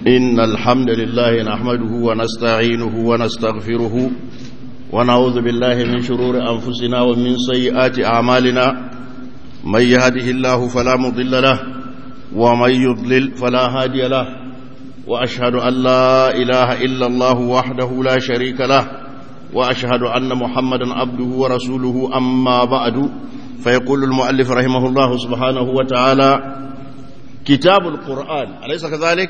إن الحمد لله نحمده ونستعينه ونستغفره ونعوذ بالله من شرور أنفسنا ومن سيئات أعمالنا من يهده الله فلا مضل له ومن يضلل فلا هادي له وأشهد أن لا إله إلا الله وحده لا شريك له وأشهد أن محمدا عبده ورسوله أما بعد فيقول المؤلف رحمه الله سبحانه وتعالى كتاب القرآن أليس كذلك؟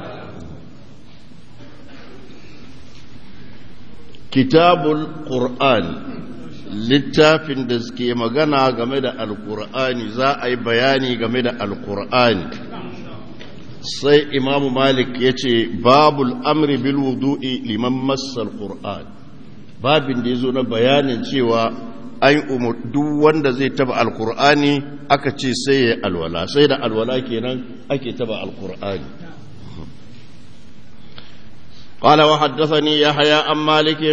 kitabul Qur'an littafin da suke magana game da alkur'ani za a yi bayani game da alkur'ani sai imamu malik ya ce babul amri bil wudu'i liman massal qur'an babin da ya zo na bayanin cewa an umar duk wanda zai taba alkur'ani aka ce sai ya alwala sai da alwala kenan ake taba alkur'ani قال وحدثني يحيى عن مالك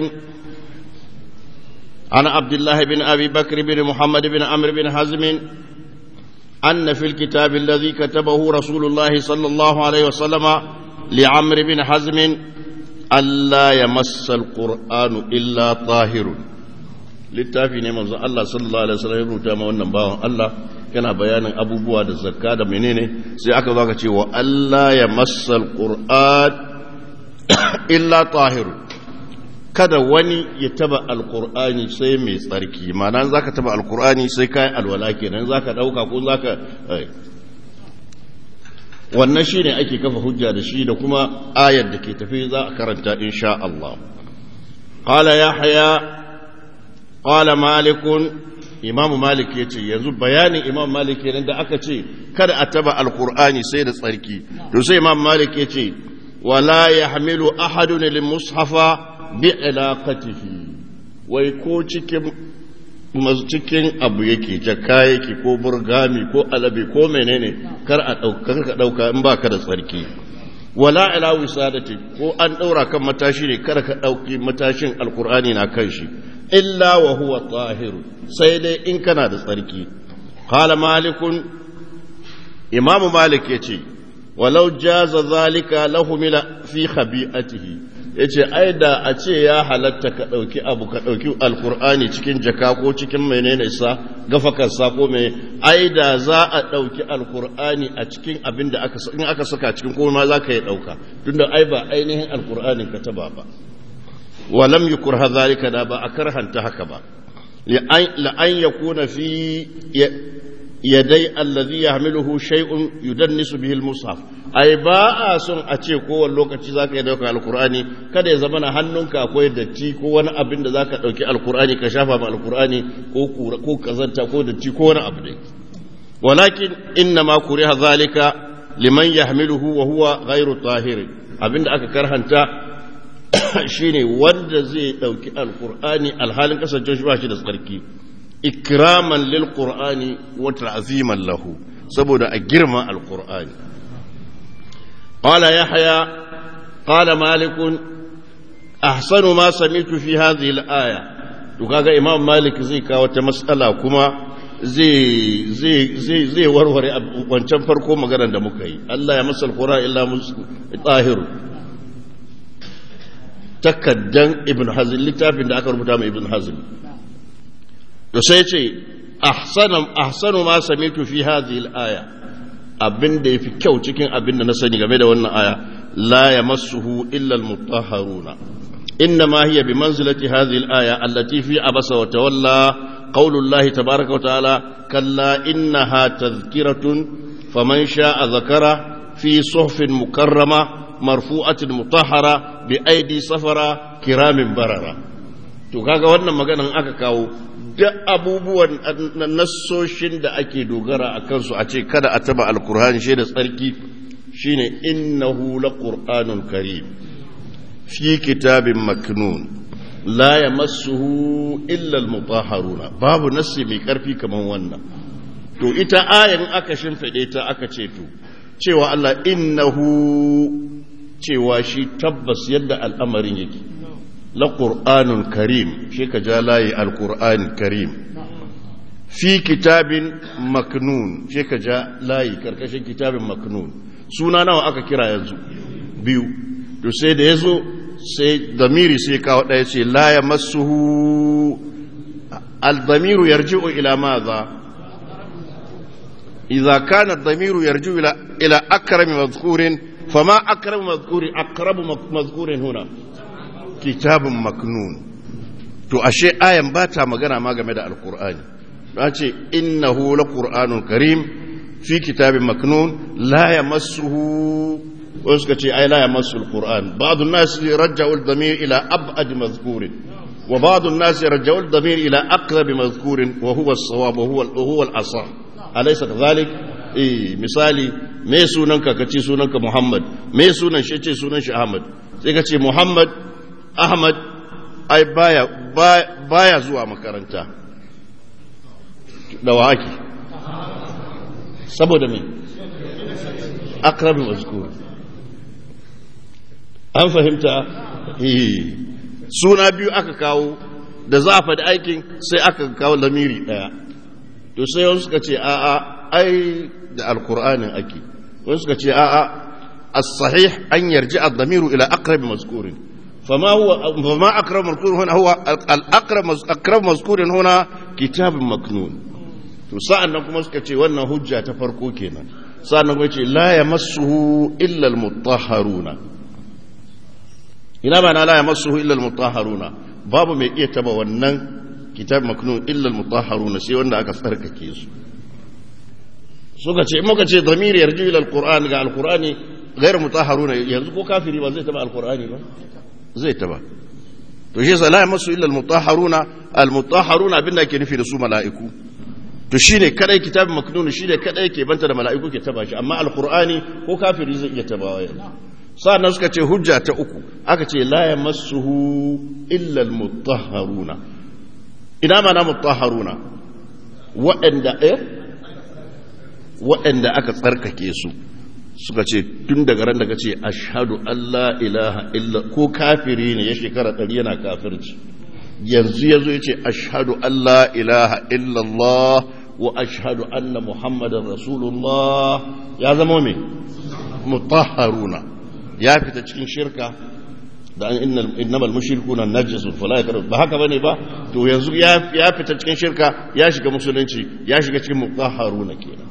عن عبد الله بن أبي بكر بن محمد بن عمرو بن حزم أن في الكتاب الذي كتبه رسول الله صلى الله عليه وسلم لعمرو بن حزم ألا يمس القرآن إلا طاهر littafi ne manzo Allah sallallahu alaihi wasallam ya rubuta ma wannan bawan Allah yana bayanin abubuwa da zakka da menene sai aka zo aka ce wa Allah ya massal qur'an illa tahiru kada wani ya taba alkur'ani sai mai tsarki ma'ana za ka taba alkur'ani sai kayan alwala kenan za ka ɗauka ko za ka wannan shi ne ake kafa hujja da shi da kuma ayar da ke tafi za a karanta insha Allah ƙala ya haya ƙala malikun imamu malik ya ce yanzu bayanin imam malik kenan da aka ce kada a taba alkur'ani sai da tsarki to sai imam malik ya ce ولا يحمل أحد المصحف بعلاقته wai ko cikin cikin abu yake jaka yake ko burgami ko alabi ko menene kar a ɗauka ka ɗauka in ba ka da tsarki wala ila wisadati ko an ɗaura kan matashi ne kar ka ɗauki matashin alkur'ani na kan shi illa wa huwa tahiru sai dai in kana da tsarki qala malikun imamu malik yace walau jaza zalika lahumila fi khabi'atihi yace ai da a ce ya halatta ka dauki abu ka dauki alqur'ani cikin jaka ko cikin menene sa gafakar sa ko me ai da za a dauki alqur'ani a cikin abin da aka in aka saka cikin ko ma zaka yi dauka tunda ai ba ainihin alqur'anin ka taba ba walam yukur zalika da ba a karhanta haka ba la an yakuna fi yadai allazi yahmiluhu shay'un yudannisu bihi al-mushaf ai ba a son a ce kowane lokaci zaka yi dauka alqur'ani kada ya zama na hannunka akwai datti ko wani abin da zaka dauki alqur'ani ka shafa ma alqur'ani ko kura ko kazanta ko datti ko wani abu dai walakin inna ma kuriha zalika liman yahmiluhu wa huwa ghairu tahir abinda aka karhanta shine wanda zai dauki alqur'ani alhalin kasance shi ba shi da tsarki ikraman lil qur'ani wa ta'ziman lahu saboda a girma alqur'ani qala yahya qala malik ahsanu ma sami'tu fi hadhihi al-aya to kaga imam malik zai kawo ta mas'ala kuma zai zai zai zai warware wancan farko maganar da muka yi Allah ya masa alqur'ani illa tahiru takaddan ibn hazm littafin da aka rubuta mai ibn hazm to sai ce ahsanu ma samitu fi hadhihi al-aya abin da yafi kyau cikin abin da na sani game da wannan aya la yamassuhu illa al-mutahharuna inna ma hiya bi manzilati hadhihi al-aya allati fi abasa wa tawalla qawlu Allah tabaaraka wa ta'ala kalla innaha tadhkiratun faman sha'a dhakara fi suhufin mukarrama marfu'atin mutahhara bi aidi safara kiramin barara to kaga wannan maganan aka kawo duk abubuwan nassoshin da ake dogara a kansu a ce kada a taba alkur'ani shi da tsarki shine innahu laqur'anun karim fi kitabin maknun la yamassuhu illa almutahharuna babu nassi mai karfi kaman wannan to ita ayan aka shimfide ta aka ce to cewa Allah innahu cewa shi tabbas yadda al'amarin yake لقرآن كريم شيك جالاي القرآن كريم في كتاب مكنون شيك جالاي كركشن كتاب مكنون سونا نوع أكا كرا ينزو biyu to sai da ya zo sai damiri sai kawo ɗaya ce la ya masuhu al-damiru yarji'u ila maza idza kana ad-damiru yarji'u ila ila akrami madhkurin fama akramu madhkurin aqrabu madhkurin huna kitabun maknun to ashe ayan ba ta magana ma game da alqur'ani da ce innahu laqur'anun karim fi kitabin maknun la yamassuhu wasu ka ce ai la yamassu alquran ba'd an-nas raja'u ad-damir ila ab'ad madhkurin wa ba'd an-nas raja'u ad-damir ila aqrab madhkurin wa huwa as-sawab wa huwa huwa al-asah alaysa kadhalik eh misali me sunanka kace sunanka muhammad me sunan shi ce sunan shi ahmad sai ka ce muhammad ahmad ai baya baya zuwa makaranta da waki saboda me akrabi mazkur an fahimta suna biyu aka kawo da za a faɗi aikin sai aka kawo lamiri ɗaya to sai wani suka ce a'a ai da alkur'anin ake wani suka ce a'a as-sahih an yarji ad-damiru ila aqrab mazkurin فما هو فما اقرب مذكور هنا هو الاقرب اقرب مذكور هنا كتاب مكنون to sa'an nan kuma suka ce wannan hujja ta farko kenan sa'an nan kuma ce la yamassuhu illa almutahharuna ina ba na la yamassuhu illa almutahharuna babu mai iya taba wannan kitab maknun illa almutahharuna sai wanda aka tsarkake su suka ce muka ce damir yarju ila alquran ga alqurani ghayr mutahharuna yanzu ko kafiri ba zai taba alqurani ba zai taba to shi yasa la yamassu illa almutahharuna almutahharuna abinda ke nufi da su mala'iku to shine kadai kitabin maknun shine kadai ke banta da mala'iku ke taba shi amma alqur'ani ko kafiri zai iya tabawa yanzu sa'annan suka ce hujja ta uku aka ce la yamassuhu illa almutahharuna ina ma na mutahharuna waɗanda eh waɗanda aka tsarkake su suka ce tun daga ran da ka ce ashadu Allah ilaha illa ko kafiri ne ya shekara ɗari yana kafirci yanzu ya zo ya ce ashadu Allah ilaha illallah wa ashadu anna muhammadan rasulullah ya zama mai mutahharuna ya fita cikin shirka da an innamal mushrikuna najasun fala yakru ba haka bane ba to yanzu ya fita cikin shirka ya shiga musulunci ya shiga cikin mutahharuna kenan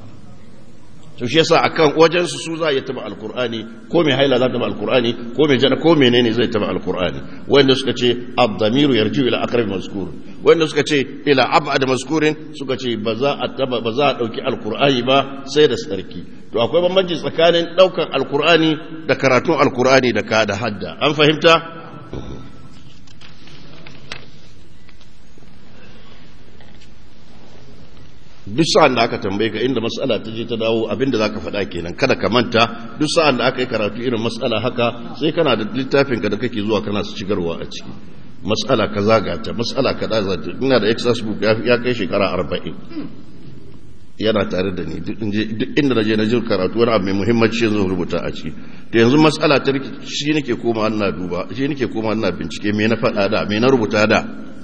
to shi yasa akan wajen su su za ya taba alqur'ani ko mai haila za ta taba alqur'ani ko mai jana ko menene zai taba alqur'ani wanda suka ce ad-damiru yarju ila aqrab mazkur wanda suka ce ila ab'ad mazkurin suka ce ba za a taba ba za a dauki alqur'ani ba sai da sarki to akwai bambanci tsakanin daukan alqur'ani da karatun alqur'ani da ka da hadda an fahimta duk sa'an da aka tambaye ka inda matsala ta je ta dawo abinda za ka faɗa kenan kada ka manta duk sa'an da aka yi karatu irin matsala haka sai kana da littafinka da kake zuwa kana su cigarwa a ciki matsala ka zagata matsala ka daza ina da exercise book ya kai shekara arba'in yana tare da ni duk inda na je na jin karatu wani abu mai muhimmanci yanzu rubuta a ciki to yanzu matsala ta shi nake koma ina duba shi nake koma ina bincike me na faɗa da me na rubuta da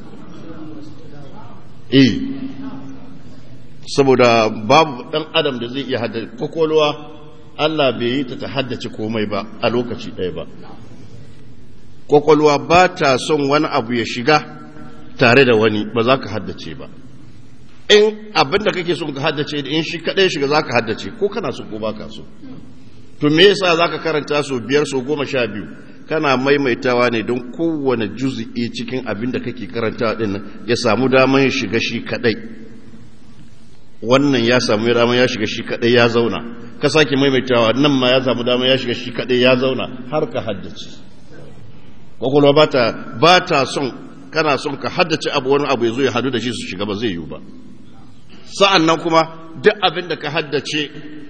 eh saboda babu ɗan adam da zai iya haddace kwakwalwa Allah bai yi ta ta haddace komai ba a lokaci ɗaya ba kwakwalwa ba ta son wani abu ya shiga tare da wani ba za ka haddace ba in abin da kake son ka haddace in shi kaɗai shiga za ka haddace ko kana so ko ba ka so to me yasa za ka karanta so biyar so goma sha biyu kana maimaitawa ne don kowane juzi'i cikin abin da kake karantawa ɗin ya samu daman shiga shi kaɗai wannan ya samu dama ya shiga shi kadai ya zauna ka sake maimaitawa nan ma ya samu dama ya shiga shi kadai ya zauna har ka haddace kwakwalwa ba ta ba ta son kana son ka haddace abu wani abu ya zo ya hadu da shi su shiga ba zai yiwu ba sa'an nan kuma duk abin da ka haddace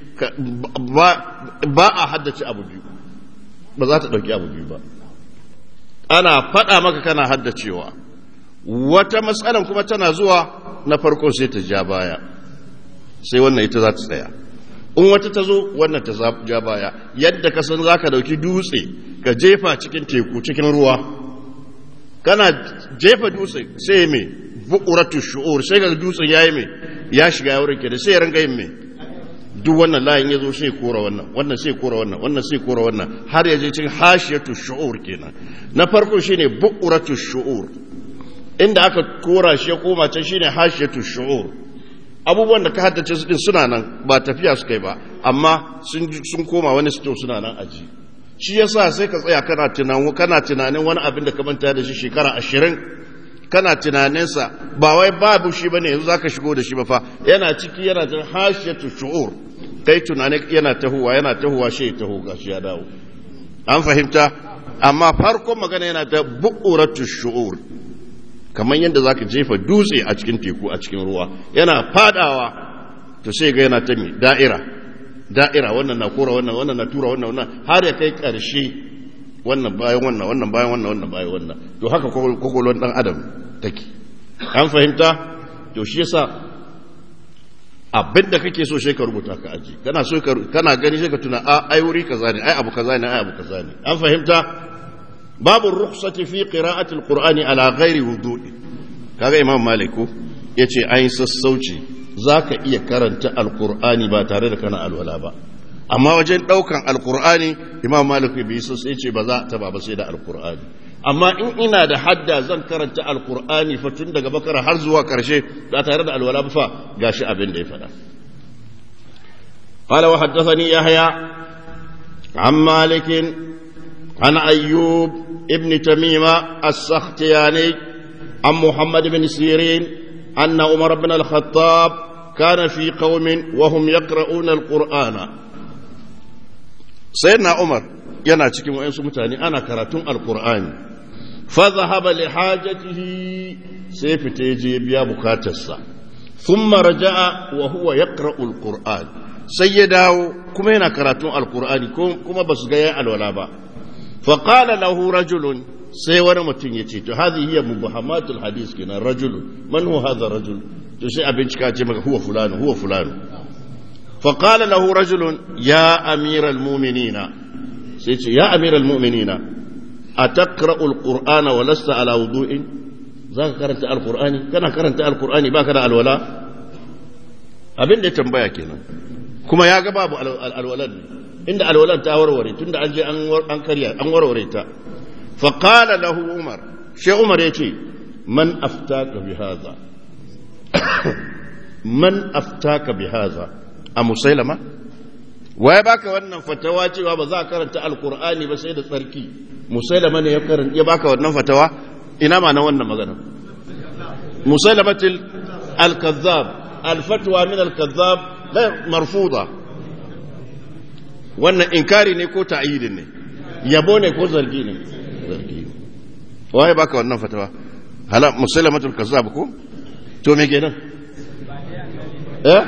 ba a haddace abu biyu ba za ta ɗauki abu biyu ba ana faɗa maka kana haddacewa wata matsalan kuma tana zuwa na farko sai ta ja baya sai wannan ita za ta tsaya in wata ta zo wannan ta ja baya yadda ka san za ka dauki dutse ka jefa cikin teku cikin ruwa kana jefa dutse sai mai bukuratu shu'ur sai ga dutsen yayi mai ya shiga ya wurin da sai ya ranga yin mai duk wannan layin ya zo sai kora wannan wannan sai kora wannan wannan sai kora wannan har ya je cikin hashiyatu shu'ur kenan na farko shine bu'uratu shu'ur inda aka kora shi ya koma can shine hashiyatu shu'ur abubuwan da ka haddace su din suna nan ba tafiya su kai ba amma sun sun koma wani sto suna nan aji shi yasa sai ka tsaya kana tunanin kana tunanin wani abin da ka manta da shi shekara ashirin kana tunaninsa ba wai babu shi bane yanzu zaka shigo da shi ba fa yana ciki yana ta hashiyatu shu'ur kai tunanin yana tahowa yana tahowa shi taho gashi ya dawo an fahimta amma farkon magana yana ta bu'uratu shu'ur kamar yadda zaka jefa dutse a cikin teku a cikin ruwa yana fadawa to sai ga yana ta mi da'ira da'ira wannan na kora wannan wannan na tura wannan wannan har ya kai karshe wannan bayan wannan wannan bayan wannan wannan bayan wannan to haka kokolon dan adam take an fahimta to shi yasa abin da kake so sai ka rubuta ka aji kana so kana gani sai ka tuna a ai wuri kaza ne ai abu kaza ne ai abu kaza ne an fahimta babu rukhsati fi qira'ati alqur'ani ala ghairi wudu'i kaga imam maliku yace ai sassauci zaka iya karanta alqur'ani ba tare da kana alwala ba amma wajen daukan alqur'ani imam maliku bai so sai ce ba za ta ba sai da alqur'ani amma in ina da hadda zan karanta alqur'ani fa tun daga bakara har zuwa karshe ba tare da alwala ba fa gashi abin da ya faɗa قال وحدثني يحيى عن مالك عن أيوب ابن تميمة السختياني عن محمد بن سيرين أن عمر بن الخطاب كان في قوم وهم يقرؤون القرآن سيدنا عمر yana cikin wa'yansu mutane ana karatun alkur'ani fa zahaba li hajatihi sai fita ya je biya bukatarsa thumma raja'a wa huwa yaqra'u alqur'an sai ya dawo kuma yana karatun alkur'ani kuma ba su ga ya alwala ba fa qala lahu rajulun sai wani mutum ya ce to hadhihi hiya mubahamatul hadis kenan rajulun man huwa hadha rajul to sai a bincika ce maka huwa fulani huwa fulani fa qala lahu rajulun ya amiral mu'minina sai ce ya amiral mu'minina ataqra'u alqur'ana wa lasta ala wudu'in zaka karanta alqur'ani kana karanta alqur'ani baka da alwala abin da ya tambaya kenan kuma ya ga babu alwalan inda alwalan ta warware tunda an je an karya an warware ta fa qala lahu umar shi umar yace man aftaka bi hadha man aftaka bi hadha a musailama waye baka wannan fatawa cewa ba za ka karanta alqur'ani ba sai da tsarki musailama ne ya karanta ya baka wannan fatawa ina ma na wannan magana musailamatil al-kazzab al-fatwa min al-kazzab la marfuda wannan inkari ne ko ta'yidin ne yabo ne ko zargi ne zargi ne waye baka wannan fatawa hala musailamatul kazzab ko to me kenan eh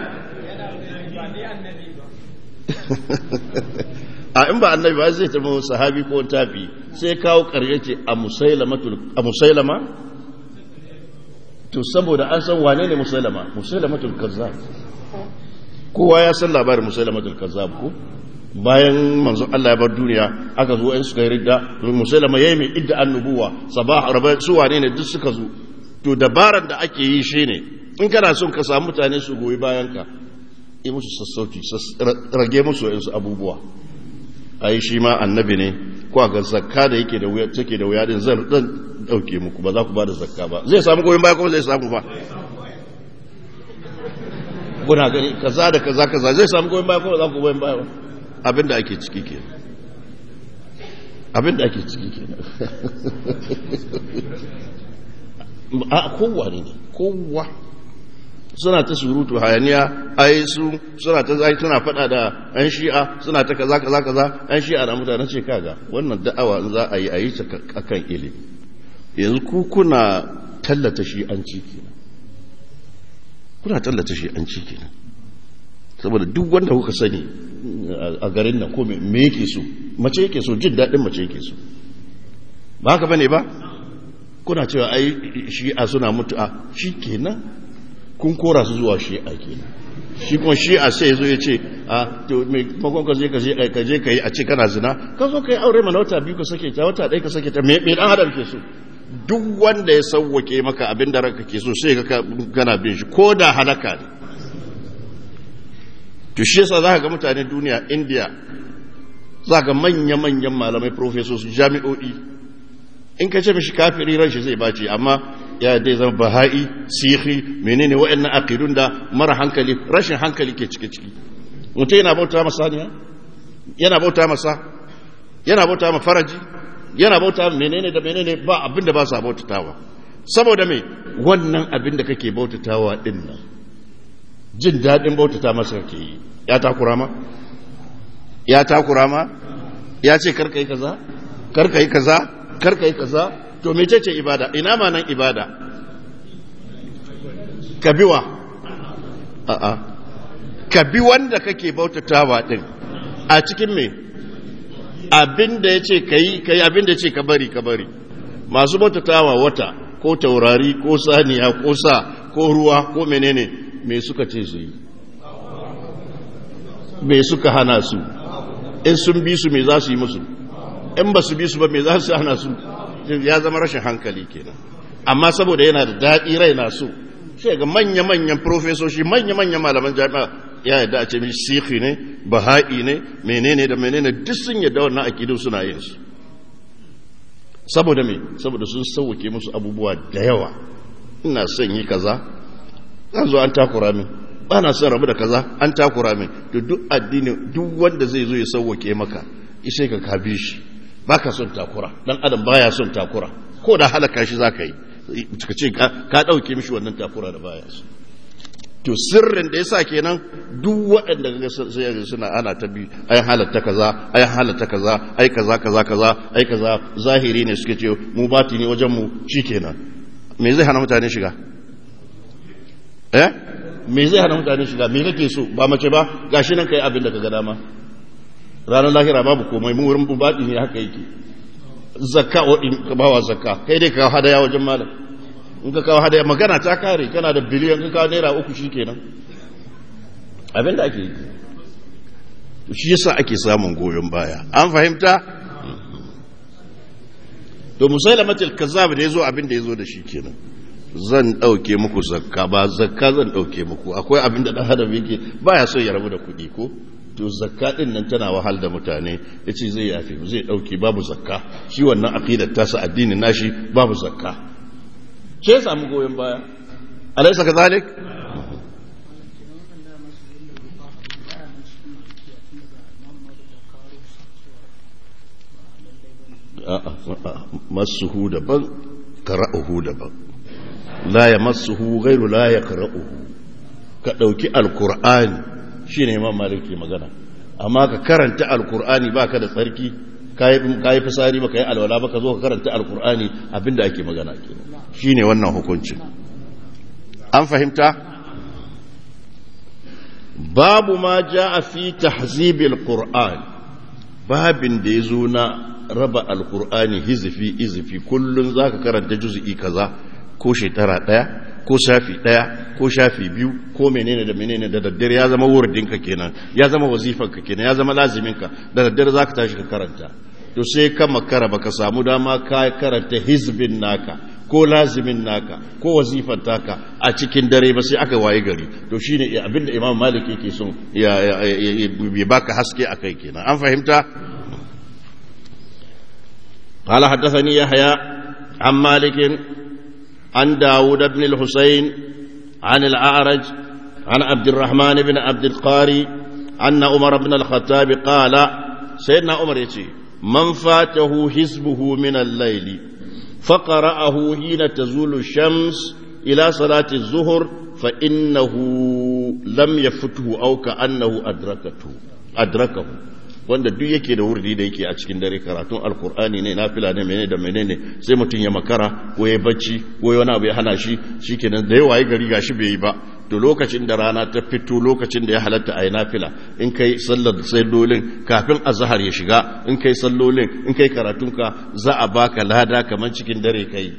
a in ba annabi ba zai tafi sahabi ko tafi sai kawo ƙarya ce a musailama to saboda an san wane ne musailama musailamatul kazzab kowa ya san labarin musailamatul kazzab ko bayan manzo Allah ya bar duniya aka zo in suka yi ridda musailama yayi mai idda annubuwa sabah rabai su wane ne duk suka zo to dabaran da ake yi shine in kana son ka samu mutane su goyi bayan ka yi musu sassauci rage musu wa'insu abubuwa a yi shi ma annabi ne ko ga zakka da yake da wuya take da wuya din zan dan dauke muku ba za ku ba da zakka ba zai samu goyon baya ko zai samu ba kuna gani kaza da kaza kaza zai samu goyon baya ko za ku goyon baya ba abinda ake ciki ke abinda ake ciki ke a kowa ne kowa suna ta surutu hayaniya ai su suna ta zai suna fada da an shi'a suna ta kaza kaza kaza an shi'a da mutane ce kaga wannan da'awa in za a yi a yi ta akan ilimi yanzu ku kuna tallata shi an ci kenan kuna tallata shi an ci kenan saboda duk wanda kuka sani a garin nan ko me yake so mace yake so jin daɗin mace yake so ba haka bane ba kuna cewa ai shi'a suna mutu'a shi kenan kun kora su zuwa shi'a kenan shi kuma shi'a sai zo ya ce a to me makon ka je ka je ka je ka yi a ce kana zina ka zo ka yi aure mana wata biyu ka sake ta wata ɗaya ka sake ta me dan adam ke so duk wanda ya sauwake maka abin da ranka ke so sai ka kana bin shi ko da halaka ne to shi yasa za ka ga mutanen duniya india za ga manya-manyan malamai professors jami'o'i in ka ce mishi kafiri ran shi zai bace amma ya dai zama baha'i sihi menene waɗannan aqidun da mara hankali rashin hankali ke cike ciki mutum yana bauta masa ne yana bauta masa yana bauta ma faraji yana bauta menene da menene ba abin da ba sa bautatawa saboda me wannan abin da kake bautatawa din nan jin daɗin bautata masa kake yi ya takura ma ya takura ma ya ce karka yi kaza karka yi kaza karka yi kaza to mecece ibada ina ma nan ibada ka biwa a'a ka bi wanda kake bautatawa din a cikin me abin da ya ce ka yi ka yi abin da ya ce ka bari ka bari masu bautatawa wata ko taurari ko saniya ko sa ko ruwa ko menene me suka ce su yi me suka hana su in sun bi su me za su yi musu in ba su bi su ba me za su hana su ya zama rashin hankali kenan amma saboda yana da daɗi rai na so sai ga manya-manyan profesoshi manya-manyan malaman jami'a ya yadda a ce mishi sikhi ne baha'i ne menene da menene duk sun yadda wannan akidu suna yin su saboda me saboda sun sauke musu abubuwa da yawa ina son yi kaza zan zo an takura min ba na son rabu da kaza an takura min to duk addini duk wanda zai zo ya sauwake maka ishe ka ka bi shi baka son takura dan adam baya son takura ko da halaka shi zaka yi ka ce ka dauke mishi wannan takura da baya so to sirrin da yasa kenan duk waɗanda ga sai suna ana ta bi ai halatta kaza ai halatta kaza ai kaza kaza kaza ai kaza zahiri ne suke ce mu batini wajen mu shikenan me zai hana mutane shiga eh me zai hana mutane shiga me kake so ba mace ba gashi nan kai abin da ka ga dama ranar lahira babu komai mun wurin bubadi ne haka yake zakka in ka bawa zakka kai dai ka hadaya wajen malam in ka kawo hadaya magana ta kare kana da biliyan ka kawo naira uku shikenan abin da ake yi shi yasa ake samun goyon baya an fahimta to musailamatul kazzab da yazo abin da yazo da shi kenan zan ɗauke muku zakka ba zakka zan ɗauke muku akwai abin da ɗan adam yake baya so ya rabu da kuɗi ko to zakka ɗin nan tana wahal da mutane ya ce zai yafe zai ɗauke babu zakka shi wannan aƙidar tasa addinin nashi babu zakka ce ya samu goyon baya alaisa ka zalik masuhu daban kara'uhu daban la ya masuhu gairu la ya kara'uhu ka ɗauki alkur'ani shi ne imam malik ke magana amma ka karanta alkur'ani ba ka da tsarki ka yi fisari ba ka yi alwala ba ka zo ka karanta alkur'ani abinda ake magana ke shi ne wannan hukuncin an fahimta babu ma ja a fi tahzibil qur'an babin da ya zo na raba alkur'ani hizifi izifi kullum za ka karanta juzi'i kaza ko shekara ɗaya ko shafi ɗaya ko shafi biyu ko menene da menene da daddare ya zama wurdinka kenan ya zama wazifanka kenan ya zama laziminka da daddare za ka tashi ka karanta to sai ka makara baka samu dama ka karanta hizbin naka ko lazimin naka ko wazifan taka a cikin dare ba sai aka waye gari to shine abinda imam malik yake son ya baka haske akai kenan an fahimta قال حدثني يحيى عن مالك عن داود بن الحسين عن الأعرج عن عبد الرحمن بن عبد القاري أن عمر بن الخطاب قال سيدنا عمر يتي من فاته حزبه من الليل فقرأه حين تزول الشمس إلى صلاة الظهر فإنه لم يفته أو كأنه أدركته أدركه wanda duk yake da wurdi da yake a cikin dare karatun alkur'ani ne nafila ne menene da menene sai mutum ya makara ko ya bacci ko wani abu ya hana shi shikenan da yawa ya gari gashi bai yi ba to lokacin da rana ta fito lokacin da ya halatta a yi nafila in kai sallar sallolin kafin azhar ya shiga in kai sallolin in kai karatunka za a baka lada kamar cikin dare kai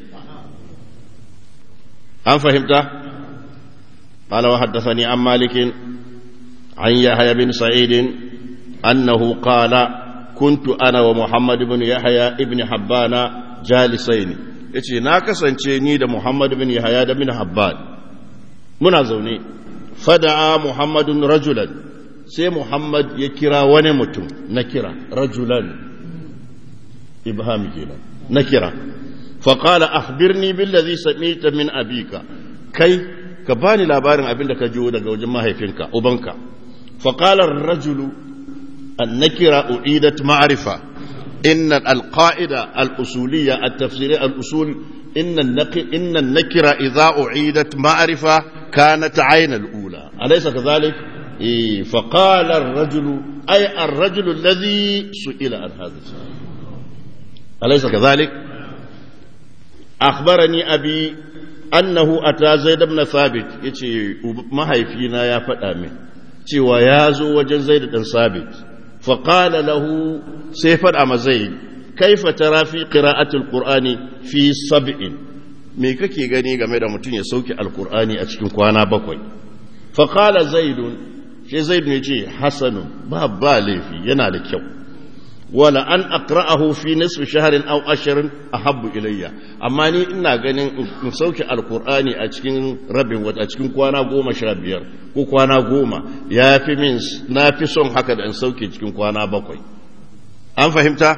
an fahimta قال وحدثني عن مالك عن يحيى بن سعيد أنه قال كنت أنا ومحمد بن يحيى ابن حبان جالسين yace na kasance ni da Muhammad bin Yahya da bin Habban muna zaune fada'a Muhammadun rajulan sai muhammad ya kira wani mutum na kira rajulan ibham kenan na kira faƙala akhbirni billazi samita min abika kai ka bani labarin abin da ka jiwo daga wajen mahaifinka ubanka faƙala rajulu an nakira u'idat ma'rifa inna alqa'ida al-usuliyya at-tafsiriyya al-usul inna inna an-nakira idha u'idat ma'rifa kanat 'ayna al-ula alaysa kadhalik فقال الرجل أي الرجل الذي سئل عن هذا السؤال أليس كذلك أخبرني أبي أنه أتى زيد بن ثابت يتي ما هي فينا يا فتامي cewa ya zo wajen zai ɗan sabit faƙala lahu sai faɗa ma zai kaifa tara fi qira'atul qur'ani fi sab'in me kake gani game da mutum ya sauke alqur'ani a cikin kwana bakwai faƙala zaidun shi zaidun ya ce hasanun ba ba laifi yana da kyau wala an aqra'ahu fi nisfi shahrin aw ashrin ahabbu ilayya amma ni ina ganin in sauke alqur'ani a cikin rabin wata a cikin kwana goma sha biyar ko kwana goma ya fi min na fi son haka da in sauke cikin kwana bakwai an fahimta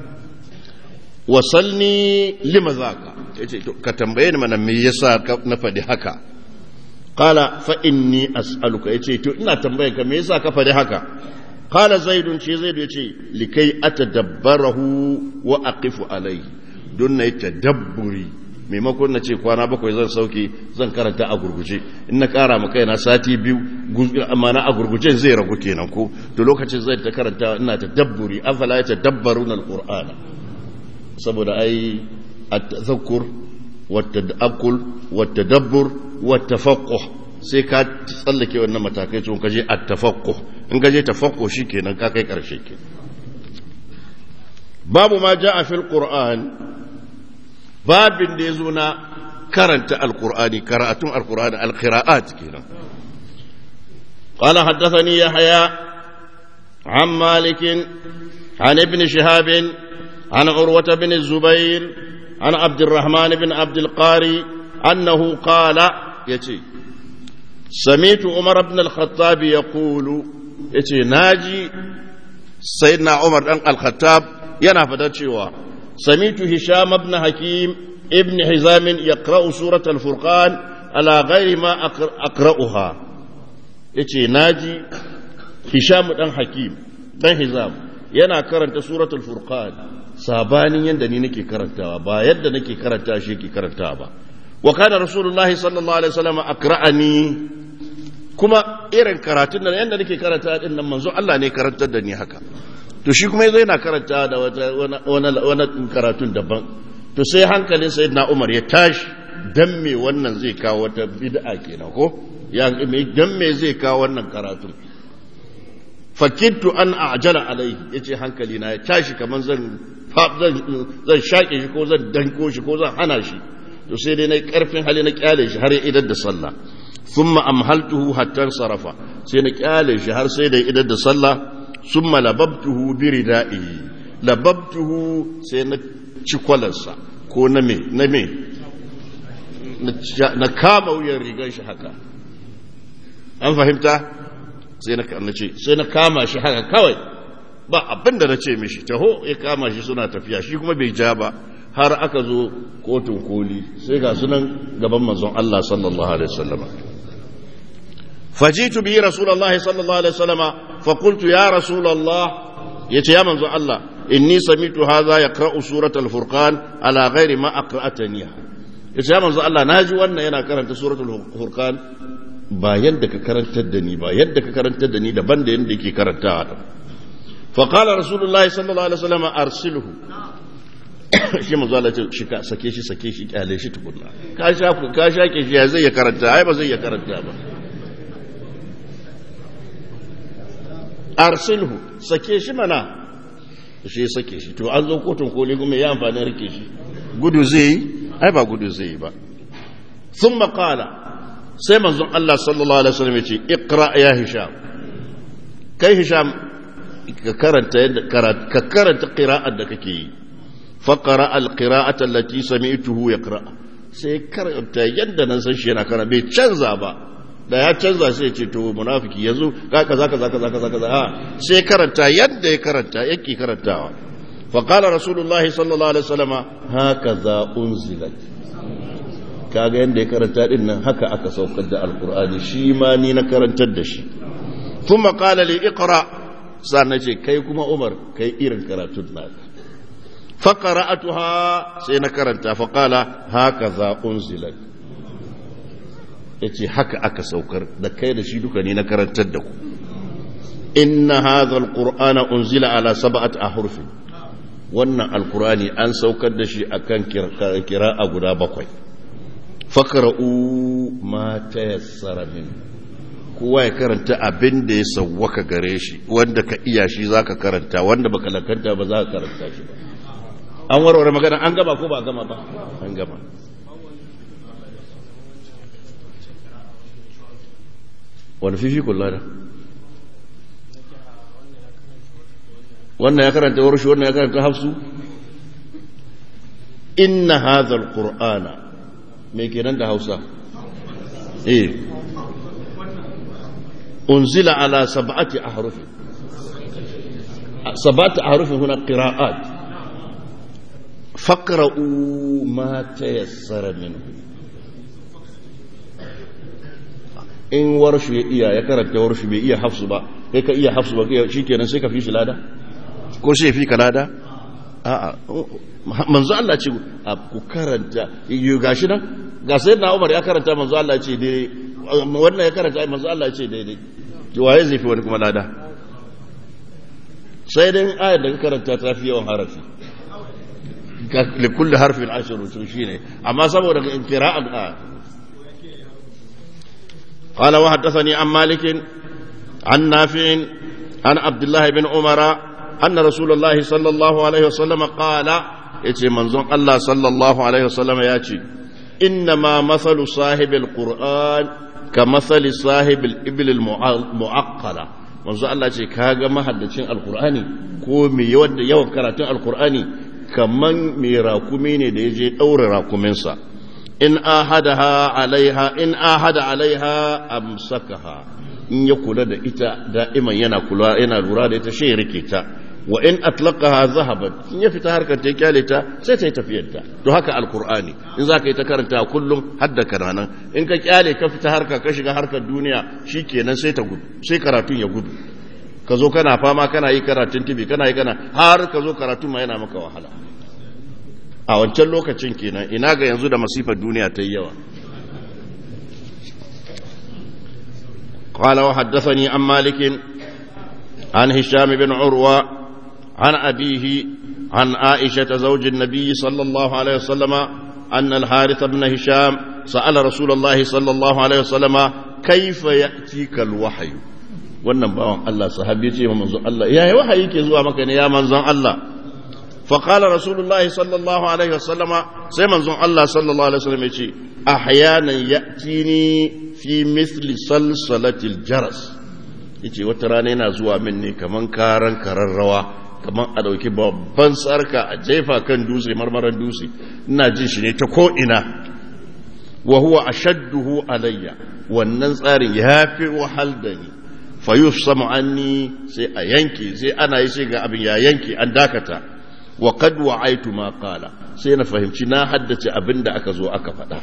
wasalni lima zaka yace to ka tambaye ni mana me yasa na faɗi haka qala fa inni as'aluka yace to ina tambaye ka me yasa ka faɗi haka قال زيد شي زيد يجي لكي أتدبره وأقف عليه دون يتدبري maimakon na ce kwana bakwai zan sauke zan karanta a gurguje in na kara maka yana sati biyu amma na a gurgujen zai ragu kenan ko to lokacin zai ta karanta ina ta dabburi afala ya tadabbaruna alqur'ana saboda ai at-tadhakkur wat-tadakkul wat-tadabbur wat-tafaqquh sai ka tsallake wannan matakai tun kaje at-tafaqquh in gaje tafakko shi kenan ka kai ƙarshe ke babu ma ja a fil ƙur'an babin da ya zo na karanta alƙur'ani karatun alƙur'ani alƙira'at kenan قال حدثني يحيى عن مالك عن ابن شهاب عن عروة بن الزبير عن عبد الرحمن بن عبد القاري أنه قال يتي سمعت عمر بن الخطاب يقول ya ce na ji na umar ɗan al-khattab yana fadar cewa samitu hisham ibn hakim ibn hizamin ya ƙra'u surat al-furqan ala ghairi ma aqra'uha ya ce na ji hisham ɗan hakim ɗan hizam yana karanta surat al-furqan sabanin yadda ni nake karantawa ba yadda nake karanta shi yake karantawa ba wa kana rasulullahi sallallahu alaihi wasallam aqra'ani kuma irin karatun da yadda nake karanta din nan manzo Allah ne karantar da ni haka to shi kuma yazo yana karanta da wata wani karatun daban to sai hankalin sayyidina Umar ya tashi dan me wannan zai kawo wata bid'a kenan ko ya dan me zai kawo wannan karatun fakittu an a'jala alaihi yace hankali na ya tashi kaman zan zan zan shake shi ko zan danko shi ko zan hana shi to sai dai na karfin hali na kyale shi har ya idar da sallah ثم أمهلته حتى انصرف سينا قال شهر سيدا إذا دا صلى ثم لببته بردائه لببته سينا شكولنسا كو نمي نمي نكاما ويا ريغان شحكا an fahimta sai na ce sai na kama shi haka kawai ba abin da na ce mishi taho ya kama shi suna tafiya shi kuma bai ja ba har aka zo kotun koli sai ga sunan gaban manzon Allah sallallahu alaihi wasallam fajitu bi rasulullahi sallallahu alaihi wasallam fa qultu ya rasulullah yace ya manzon Allah inni samitu hadha yaqra'u suratul furqan ala ghairi ma aqra'atani yace ya manzon Allah naji wannan yana karanta suratul furqan ba yadda ka karantar da ni ba yadda ka karantar da ni daban da yadda yake karantawa fa qala rasulullahi sallallahu alaihi wasallam arsilhu shi manzo Allah ce shi ka sake shi sake shi kyale shi tukunna ka sha ka shake shi ya zai ya karanta ai ba zai ya karanta ba arsilhu sake shi mana shi sake shi to an zo kotun koli kuma ya amfani rike shi gudu zai yi ai ba gudu zai yi ba thumma qala sai manzon Allah sallallahu alaihi wasallam ya ce iqra ya hisham kai hisham ka karanta yadda ka karanta qira'ar da kake yi faqara alqira'ata allati sami'tuhu yaqra sai karanta yadda nan san shi yana kana bai canza ba da ya canza sai ce to munafiki yanzu ka kaza kaza kaza kaza kaza a sai karanta yadda ya karanta yake karantawa fa qala rasulullahi sallallahu alaihi wasallam hakaza unzilat kaga yadda ya karanta din nan haka aka saukar da alqur'ani shi ma ni na karantar da shi thumma qala li iqra sannan ce kai kuma umar kai irin karatun naka fa qara'atuha sai na karanta fa qala hakaza unzilat ya ce haka aka saukar da kai da shi duka ne na karantar da ku inna hadha alqur'ana unzila ala sab'ati ahruf wannan alqur'ani an saukar da shi akan kira'a guda bakwai fakra'u ma tayassara min kowa ya karanta abin da ya sawwaka gare shi wanda ka iya shi zaka karanta wanda baka lakanta ba za ka karanta shi ba an warware magana an gama ko ba gama ba an gama wani fifi kula da wannan ya karanta warshi wannan ya karanta hafsu inna hadha alqur'ana me kenan da hausa eh unzila ala sab'ati ahruf sab'ati ahruf huna qira'at faqra'u ma tayassara minhu in warshu ya iya ya karanta warshu bai iya hafsu ba kai ka iya hafsu ba shi kenan sai ka fi shi lada ko sai fi ka lada a'a manzo Allah ce ku karanta yi gashi nan ga sai na Umar ya karanta manzo Allah ce dai wannan ya karanta manzo Allah ce daidai to waye zai fi wani kuma lada sai dai ayar da ka karanta ta fi yawan harafi likulli harfin ashiru to shine amma saboda qira'an قال وحدثني عن مالك عن نافع عن عبد الله بن عمر أن رسول الله صلى الله عليه وسلم قال يتي منظوم الله صلى الله عليه وسلم ياتي إنما مثل صاحب القرآن كمثل صاحب الإبل المعقلة manzo Allah ce kaga mahaddacin alkur'ani ko mai yawan yawan karatun alkur'ani kaman mai rakumi ne da ya je ɗaure rakuminsa in ahadaha alaiha in ahada alaiha amsakaha in ya kula da ita da'iman yana kula yana lura da ita shi rike ta wa in atlaqaha zahabat in ya fita harkar ta kyale ta sai ta yi tafiyar ta to haka alqur'ani in zaka yi ta karanta kullum hadda kananan in ka kyale ka fita harka ka shiga harkar duniya shikenan sai ta gudu sai karatun ya gudu ka zo kana fama kana yi karatun tibi kana yi kana har ka zo karatun ma yana maka wahala a wancan lokacin kenan ina ga yanzu da masifar duniya ta yi yawa قال وحدثني عن مالك عن هشام بن عروة عن أبيه عن عائشة زوج النبي صلى الله عليه وسلم أن الحارث بن هشام سأل رسول الله صلى الله عليه وسلم كيف يأتيك الوحي wannan bawan Allah sahabi ce manzon Allah yayi wahayi ke zuwa maka ne ya manzon Allah فقال رسول الله صلى الله عليه وسلم سيما زون الله صلى الله عليه وسلم يقول أحيانا يأتيني في مثل سلسلة الجرس yace wata rana yana zuwa min ne kaman karan kararrawa kaman a dauki babban sarka a jefa kan dutse marmaran dutse ina jin shi ne ta ko ina wa huwa ashadduhu alayya wannan tsarin ya fi wahal da ni fa yufsamu anni sai a yanke sai ana yi sai ga abin ya yanke an dakata wa qad wa'aitu ma qala sai na fahimci na haddace abin da aka zo aka faɗa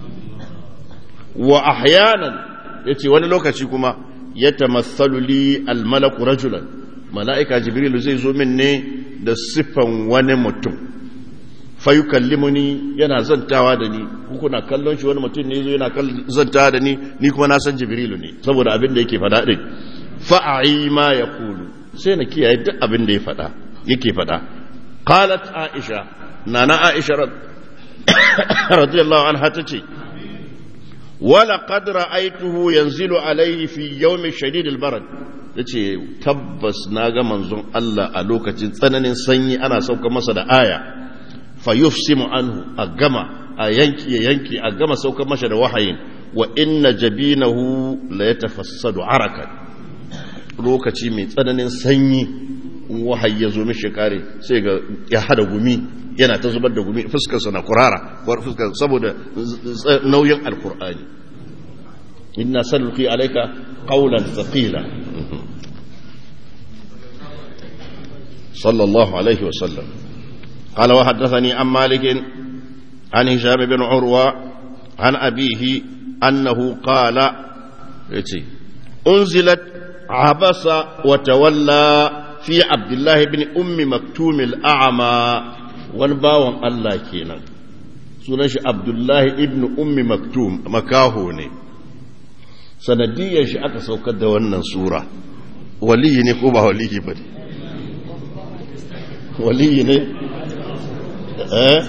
wa ahyanan yace wani lokaci kuma yatamassalu li almalaku rajulan mala'ika jibril zai zo min ne da siffan wani mutum fayukallimuni yana zantawa da ni kuna kallon shi wani mutum ne zo yana zantawa da ni ni kuma na san jibrilu ne saboda abin da yake faɗa din fa'ai ma yaqulu sai na kiyaye duk abin da ya faɗa yake faɗa قالت عائشة نانا عائشة رض... رضي الله عنها تتي ولقد رأيته ينزل عليه في يوم شديد البرد tace tabbas na ga manzon Allah a lokacin tsananin sanyi ana sauka masa da aya fa yufsimu anhu a gama a yanki ya yanki a gama sauka masa da wahayin wa inna jabinahu la yatafassadu arakan lokaci mai tsananin sanyi wahayi ya zo mishi kare sai ga ya hada gumi yana ta zubar da gumi fuskarsa na kurara fuskar saboda nauyin alkur'ani inna sanulqi alayka qawlan thaqila sallallahu alaihi wa sallam قال وحدثني عن مالك عن هشام بن عروة عن أبيه أنه قال أنزلت عبس وتولى في عبد الله بن أم مكتوم الأعمى ونباوم الله كينا سنش عبد الله ابن أم مكتوم مكاهوني sanadiyar shi aka saukar da wannan sura waliyi ne ko ba waliyi ba ne waliyi ne eh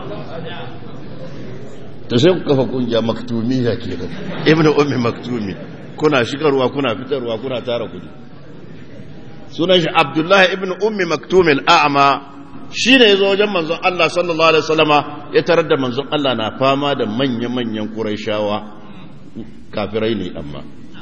ta sai ku kafa kungiya maktumiya kenan ibnu ummi maktumi kuna shigarwa kuna fitarwa kuna tara kudi sunan shi abdullahi ibnu ummi maktumi al'ama shi ne yazo wajen manzon Allah sallallahu alaihi wasallama ya tarar da manzon Allah na fama da manya-manyan quraishawa kafirai ne amma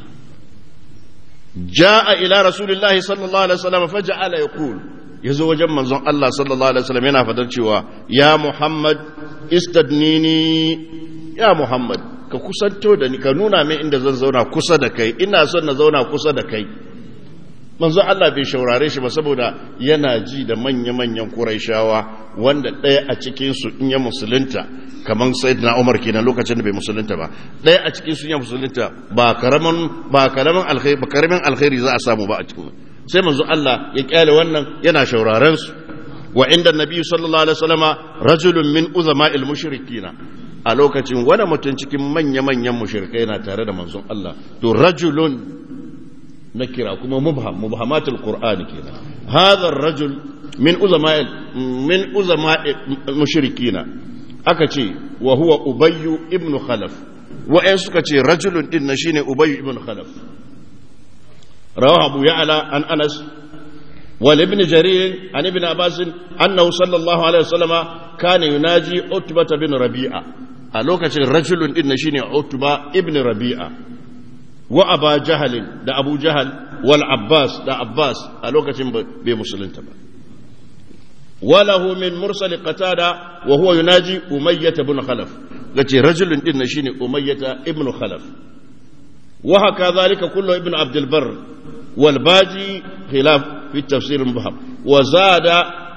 jaa ila rasulillahi sallallahu alaihi wasallama faja'ala yaqul ya zo wajen manzon Allah sallallahu Alaihi wasallam yana fadar cewa ya Muhammad istadnini ya Muhammad ka kusanto da ni ka nuna min inda zan zauna kusa da kai ina son na zauna kusa da kai manzon Allah bai shaurare shi ba saboda yana ji da manya-manyan Qurayshawa wanda ɗaya a cikin su in ya musulunta kamar Sayyidina Umar kenan lokacin da bai musulunta ba ɗaya a cikin su ya musulunta ba karaman ba karaman alkhairi ba karamin alkhairi za a samu ba a cikin sai manzo Allah ya kyale wannan yana shauraren su wa inda nabi sallallahu alaihi wasallama rajulun min uzama'il mushrikina a lokacin wani mutum cikin manya-manyan mushrikai na tare da manzon Allah to rajulun na kira kuma mubham mubhamatul qur'ani kenan hadha rajul min uzama'il min uzama'il mushrikina aka ce wa huwa ubayyu ibn khalaf wa'en suka ce rajulun din na shine ubayyu ibn khalaf رواه أبو يعلى عن أنس ولابن جرير عن ابن عباس أنه صلى الله عليه وسلم كان يناجي عتبة بن ربيعة ألوكة رجل إن شيني عتبة ابن ربيعة وأبا جهل دا أبو جهل والعباس دا عباس ألوكة بمسلم تبا وله من مرسل قتادة وهو يناجي أمية بن خلف التي رجل إن شيني أمية ابن خلف وهكذا ذلك كله ابن عبد البر والباجي خلاف في التفسير المبهم وزاد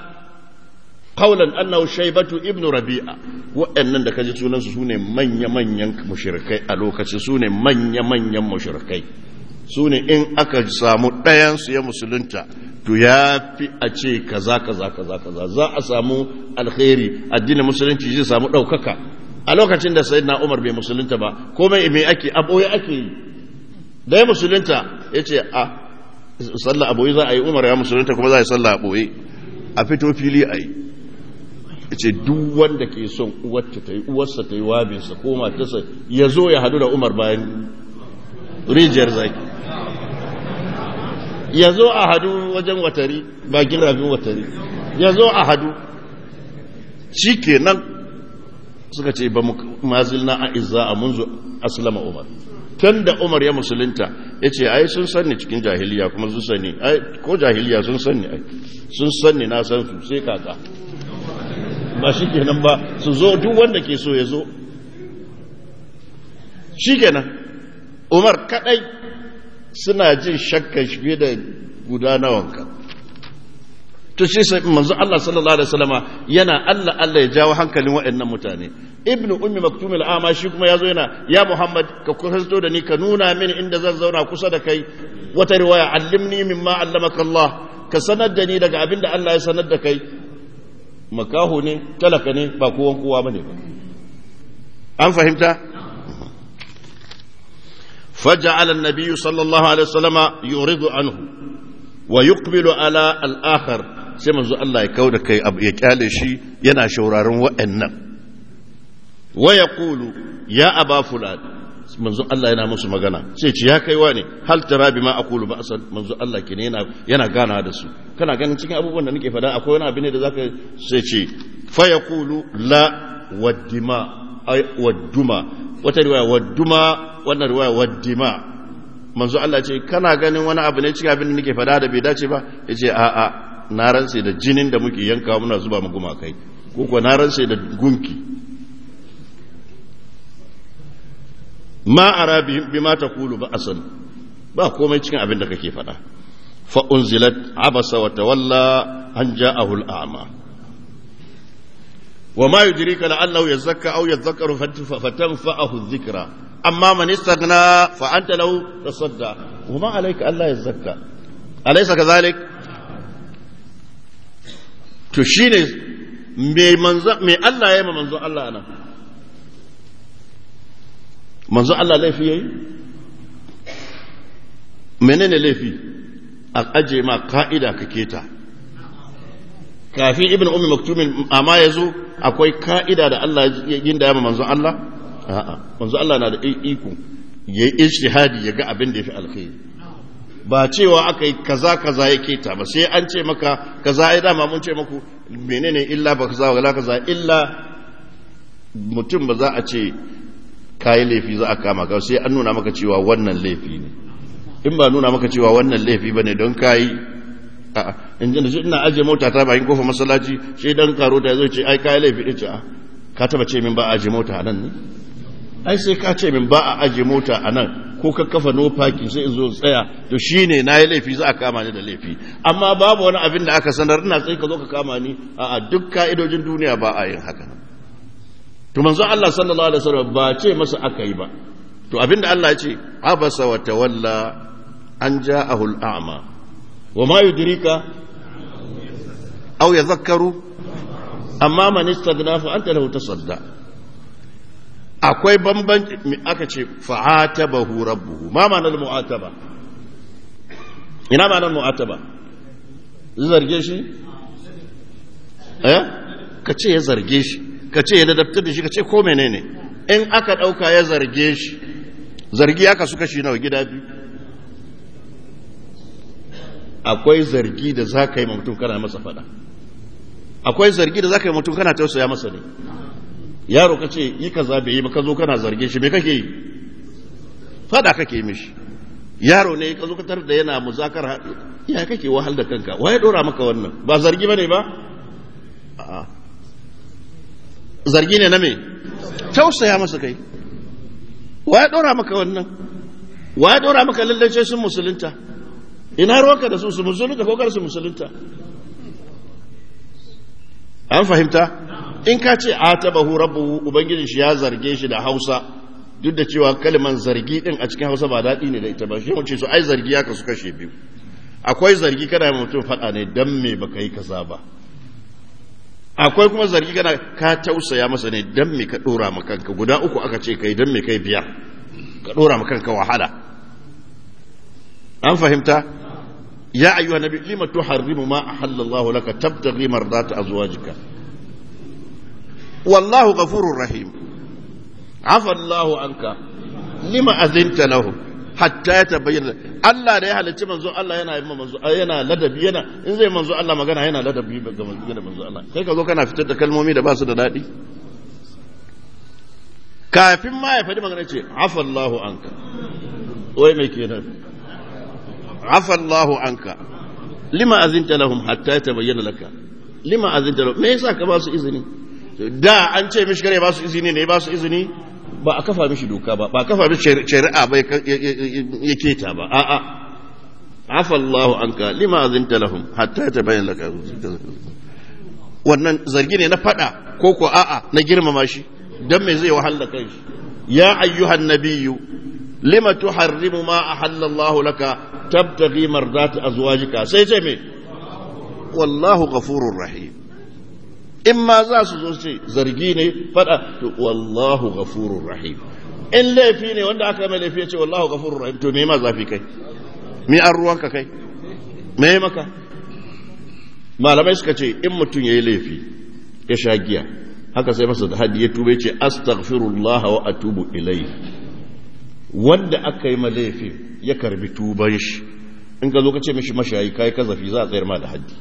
قولا انه شيبة ابن ربيعة وان da kaji sunan su sune manya manyan mushrikai a lokacin sune manya manyan mushrikai sune in aka samu ɗayan su ya musulunta to ya fi a ce kaza kaza kaza kaza za a samu alkhairi addinin musulunci zai samu ɗaukaka a lokacin da sayyidina Umar bai musulunta ba komai me ake aboye ake yi da ya musulunta ya ce a sallah aboye za a yi umar ya musulunta kuma za a yi sallah aboye a fito fili a yi ya ce duk wanda ke son uwarta ta yi uwarsa ta yi wabinsa ko matarsa ya zo ya hadu da umar bayan rijiyar zaki ya zo a hadu wajen watari bakin rafin watari ya zo a hadu shi kenan suka ce ba mazilna a izza a munzu aslama umar tun da umar ya musulunta ya ce ai sun sanni cikin jahiliya kuma sun sanni ai ko jahiliya sun sanni ai sun sanni na san su sai kaka ba shi kenan ba su zo duk wanda ke so ya zo shi kenan umar kadai suna jin shakkan shi fiye da gudanawanka to shi sai manzo Allah sallallahu alaihi wasallama yana Allah Allah ya jawo hankalin waɗannan mutane ibnu ummi maktum al-ama shi kuma yazo yana ya muhammad ka kusanto da ni ka nuna mini inda zan zauna kusa da kai wata riwaya allimni mimma allamaka Allah ka sanar da ni daga abin da Allah ya sanar da kai makaho ne talaka ne ba kowan kowa bane ba an fahimta فجعل النبي صلى الله عليه وسلم يعرض عنه ويقبل على الآخر sai manzo Allah ya kauda kai ya kyale shi yana shauraron wa'annan wa yaqulu ya aba fulan manzo Allah yana musu magana sai ce ya kai ne hal tara bima aqulu ba asal manzo Allah kine yana yana gana da su kana ganin cikin abubuwan da nake fada akwai wani abu ne da zaka sai ce fa yaqulu la waddima ay wadduma wata riwaya wadduma wannan riwaya waddima manzo Allah ce kana ganin wani abu ne cikin abin da nake fada da bai dace ba yace a a na rantse da jinin da muke yanka muna zuba mu gumakai ko kuwa na rantse da gunki ma ara bima taqulu ba asan ba komai cikin abin da kake faɗa fa unzilat abasa wa tawalla an ja'ahu al-a'ma wa ma yudrika la'allahu yazakka aw yadhakkaru fatanfa'ahu adh-dhikra amma man istaghna fa anta lahu tasadda wa ma alayka alla yazakka alaysa kadhalik to shine me manzo me Allah ya ma manzo Allah anan manzo Allah laifi yayi menene laifi a aje ma ka'ida ka keta kafin ibn ummi maktumin amma yazo akwai ka'ida da Allah ya yin da ya manzo Allah a'a manzo Allah na da iko yayi ijtihadi ya ga abin da yafi alkhairi ba cewa aka yi kaza kaza ya keta ba sai an ce maka kaza ai dama mun ce maku menene illa ba kaza wala kaza illa mutum ba za a ce kayi laifi za a kama ka sai an nuna maka cewa wannan laifi ne in ba nuna maka cewa wannan laifi bane don kayi a'a in ji da shi ina aje mota ta bayan kofar masallaci shi dan karo ta zo ce ai kayi laifi din ce a ka taba ce min ba a aje mota a nan ne ai sai ka ce min ba a aje mota a nan ko ka kafa no parking sai in zo tsaya to shine na yi laifi za a kama ni da laifi amma babu wani abin da aka sanar ina sai ka zo ka kama ni a duk ka'idojin duniya ba a yin haka to manzo Allah sallallahu alaihi wasallam ba ce masa aka yi ba to abinda Allah ya ce abasa wa tawalla an ja'ahu al-a'ma wa ma yudrika aw yadhakkaru amma man istaghna fa anta lahu tasadda akwai bambanci aka ce fa'atabahu rabbuhu ma ma'anar mu'ataba ina ma'anar mu'ataba zarge shi eh ka ce ya zarge shi ka ce ya ladabtar da shi ka ce ko menene in aka ɗauka ya zarge shi zargi aka suka shi nawa gida biyu akwai zargi da za ka yi mutum kana masa fada akwai zargi da za ka yi mutum kana tausaya masa ne yaro ka ce yi kaza bai yi ba ka zo kana zarge shi me kake yi fada kake yi mishi yaro ne ka zo ka tar da yana muzakar ya kake wahal da kanka waye dora maka wannan ba zargi bane ba a'a zargi ne na me tausaya masa kai waye dora maka wannan waye dora maka lallace sun musulunta ina ruwanka da su su musulunta ko kar su musulunta an fahimta in ka ce atabahu rabbuhu ubangiji shi ya zarge shi da Hausa duk da cewa kalman zargi din a cikin Hausa ba daɗi ne da ita ba shi mu ce su ai zargi ya kasu kashe biyu akwai zargi kana mutum faɗa ne dan me baka yi kaza ba akwai kuma zargi kana ka tausaya masa ne dan me ka dora ma kanka guda uku aka ce kai dan me kai biyar ka dora ma kanka wahala an fahimta ya ayyuha nabi lima tuharrimu ma ahalla Allah laka tabtaghi mardata azwajika wallahu ghafurur rahim afa Allah anka lima azinta lahu hatta ya tabayyana Allah da ya halicci manzo Allah yana yi manzo yana ladabi yana in zai manzo Allah magana yana ladabi ga manzo da manzo Allah kai ka zo kana fitar da kalmomi da ba su da dadi kafin ma ya faɗi magana ce afa Allahu anka wai me kenan afa Allahu anka lima azinta lahum hatta ya tabayyana laka lima azinta lahum me yasa ka ba su izini da an ce mishi kare ba su izini ne ba su izini ba a kafa mishi doka ba ba a kafa mishi shari'a ba ya keta ba a'a afa Allahu anka lima azinta lahum hatta tabayyana laka wannan zargi ne na fada ko ko a'a na girmama shi dan me zai wahala kai shi ya ayyuhan nabiyyu lima tuharrimu ma ahalla Allah laka tabtaghi mardati azwajika sai ce me wallahu ghafurur rahim in ma za su zo ce zargi ne fada to wallahu ghafurur rahim in laifi ne wanda aka mai laifi ya ce wallahu ghafurur rahim to me ma zafi kai me an ruwanka kai me maka malamai suka ce in mutum yayi laifi ya sha giya haka sai masa da hadi ya tube ce astaghfirullah wa atubu ilayhi wanda aka yi ma laifi ya karbi tuban shi in ka zo ka ce mishi mashayi kai kazafi za a tsayar ma da haddi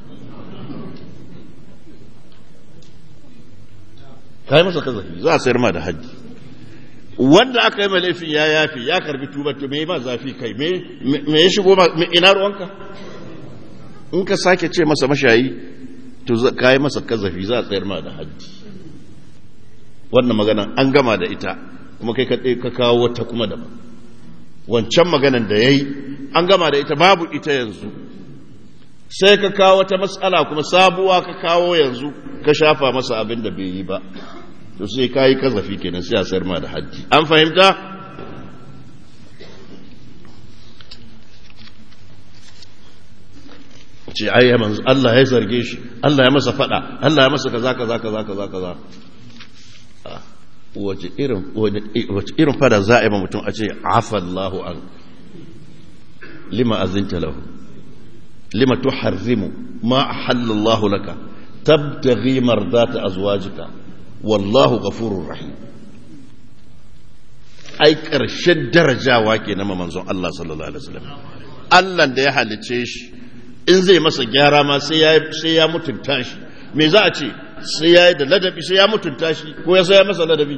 kai masa kazafi za a sayar ma da haddi wanda aka yi laifin ya yafi ya karbi tuba to me ma zafi kai me ya shigo ina ruwanka in ka sake ce masa mashayi to ka yi masa kazafi za a tsayar ma da haddi wannan magana an gama da ita kuma kai ka kawo wata kuma daban wancan maganan da ya yi an gama da ita babu ita yanzu sai ka kawo wata matsala kuma sabuwa ka kawo yanzu ka shafa masa abin da bai yi ba to sai ka yi kazafi kenan sai a sayar ma da hajji an fahimta ce ai manzo Allah ya zarge shi Allah ya masa fada Allah ya masa kaza kaza kaza kaza kaza wace irin wace irin fada za a yi mutum a ce afallahu an lima azinta lahu lima tuharrimu ma ahallallahu laka tabtaghi mardata azwajika wallahu ghafurur rahim ai karshen darajawa ke na manzon Allah sallallahu alaihi wasallam Allah da ya halice shi in zai masa gyara ma sai ya mutunta shi me za a ce sai ya yi da ladabi sai ya mutunta shi ko ya sai ya masa ladabi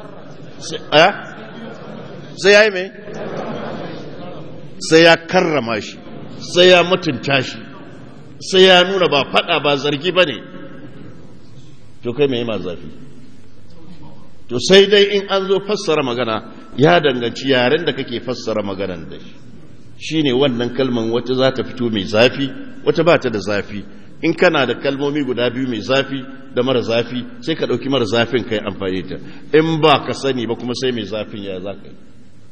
sai ya yi mai sai ya karrama shi sai ya mutunta shi sai ya nuna ba fada ba zargi ba ne to kai mai ma zafi to sai dai in an zo fassara magana ya danganci yaren da kake fassara maganan da shi shi ne wannan kalman wata za ta fito mai zafi wata ba ta da zafi in kana da kalmomi guda biyu mai zafi da mara zafi sai ka ɗauki mara zafin ka yi amfani ta in ba ka sani ba kuma sai mai zafin ya za ka yi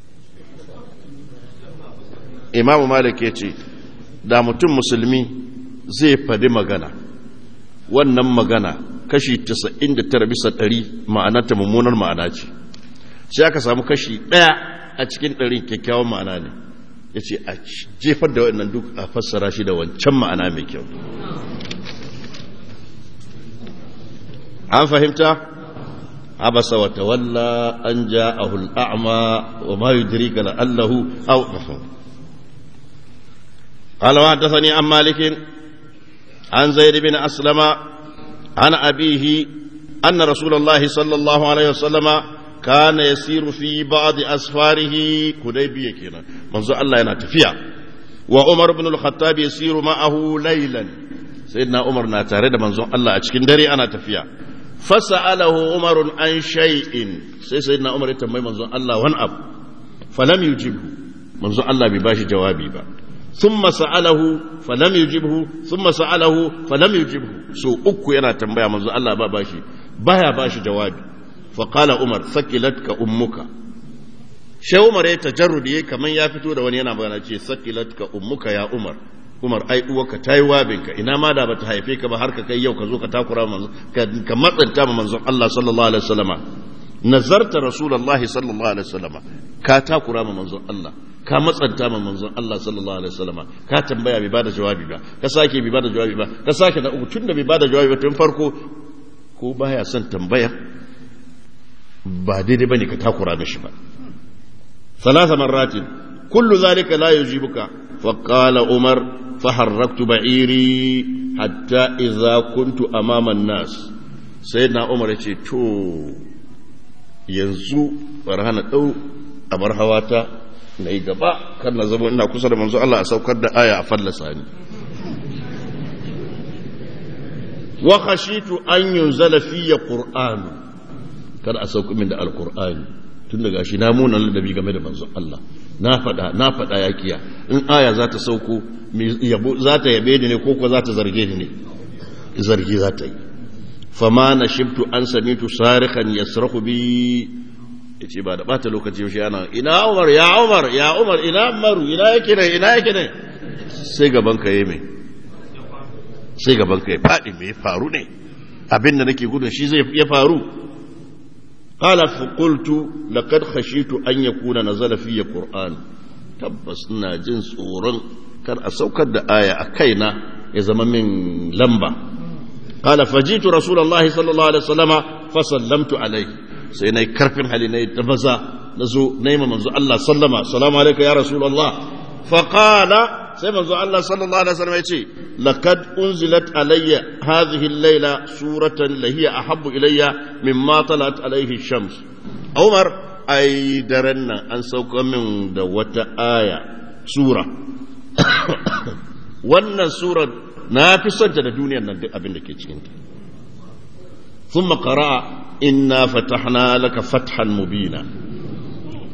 imamu malik ya ce da mutum musulmi zai fadi magana wannan magana kashi 99 bisa 100 ma'anarta mummunar ma'ana ce sai aka samu kashi ɗaya a cikin ɗarin kyakkyawan ma'ana ne ya ce a jefar da waɗannan duk a fassara shi da wancan ma'ana mai kyau an fahimta abasa wa tawalla an ja a hul'a'ama wa ma yudrika la'allahu aw قال وحدثني عن مالك عن زيد بن أسلم عن أبيه أن رسول الله صلى الله عليه وسلم كان يسير في بعض أسفاره كديبية كنا منذ الله ينتفيا وعمر بن الخطاب يسير معه ليلا سيدنا عمر ناتارد منذ الله أتشكين دري أنا تفيا فسأله عمر عن شيء سيدنا عمر يتمي منذ الله وانأب فلم يجبه منذ الله بباشي جوابي با ثم سأله فلم يجبه ثم سأله فلم يجبه سو أكو ينا تنبيا منذ الله بباشي بايا باشي جوابي فقال عمر ثقلتك أمك shi Umar ya tajarrudi yayi kaman ya fito da wani yana magana ce sakilatka ummuka ya Umar Umar ai uwarka tayi wabinka ina ma da bata haife ka ba har ka kai yau ka zo ka takura manzo ka matsanta ma manzon Allah sallallahu alaihi wasallama nazarta rasulullahi sallallahu alaihi wasallama ka takura ma manzon Allah ka matsanta ma manzon Allah sallallahu alaihi wasallama ka tambaya bai bada jawabi ba ka sake bai bada jawabi ba ka sake da uku tunda bai bada jawabi ba tun farko ko baya son tambaya ba daidai bane ka takura mishi ba ثلاث مرات كل ذلك لا يجيبك فقال عمر فحركت بعيري حتى إذا كنت أمام الناس سيدنا عمر يقول تو yanzu barhana ɗau a bar hawata na yi gaba kan na zama ina kusa da manzo Allah a saukar da aya a fallasa ni wa khashitu an yunzala fiyya qur'an kada a sauka min da alqur'ani tun daga shi na munan ladabi game da manzon Allah na faɗa na faɗa ya kiya in aya za ta sauko za ta yabe ni ne ko ko za ta zarge ni ne zargi za ta yi fama na shibtu an samitu sarikan yasrahu bi yace ba da bata lokaci shi ana ina Umar ya Umar ya Umar ina Umaru ina yake ne ina yake ne sai gaban ka yi me sai gaban ka ya faɗi me faru ne abin da nake gudun shi zai ya faru قال فقلت لقد خشيت أن يكون نزل في قرآن تبس ناجن صورا كان أسوكد آية أكينا إذا من لمبة قال فجيت رسول الله صلى الله عليه وسلم فسلمت عليه سيني كرفن حليني تفزا نزو نيم منزو الله سلم السلام عليك يا رسول الله فقال sai manzo Allah sallallahu alaihi wasallam yace laqad unzilat alayya hadhihi al-layla suratan lahiya ahabbu ilayya mimma talat alayhi shams Umar ai daren nan an sauka min da wata aya sura wannan sura na fi son ta da duniyar nan duk abin da ke cikin ta thumma qara'a inna fatahna laka fathan mubina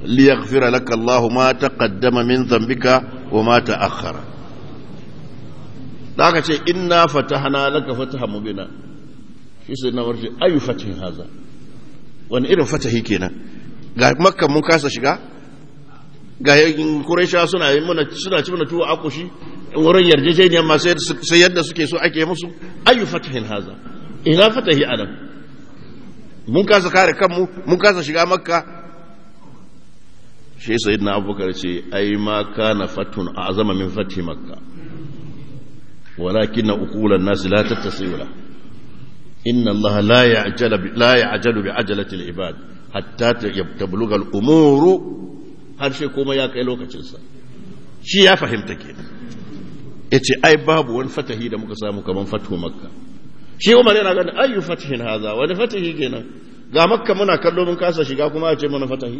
liyaghfira laka Allah ma taqaddama min dhanbika wa ma ta'akhkhara da aka ce inna fatahna laka fatahan mubina shi sai na warce ayu fatihin haza wani irin fatahi kenan ga makka mun kasa shiga ga Quraysha suna yi mana suna ci mana tuwo akushi wurin yarjejeniya ma sai yadda suke so ake musu ayu fatahin haza ina fatahi anan mun kasa kare kanmu mun kasa shiga makka shi sayyidina abubakar ce ai ma kana fatun azama min fathi makka walakin uqulan nas la tattasila inna allaha la ya'jala la ya'jalu bi ajalati al-ibad hatta tablugha al-umuru har sai kuma ya kai lokacinsa shi ya fahimta kenan ya ce ai babu wani fatahi da muka samu kamar fatu makka shi umar yana gani ayyu fatahin haza wani fatahi kenan ga makka muna kallo mun kasa shiga kuma a ce mana fatahi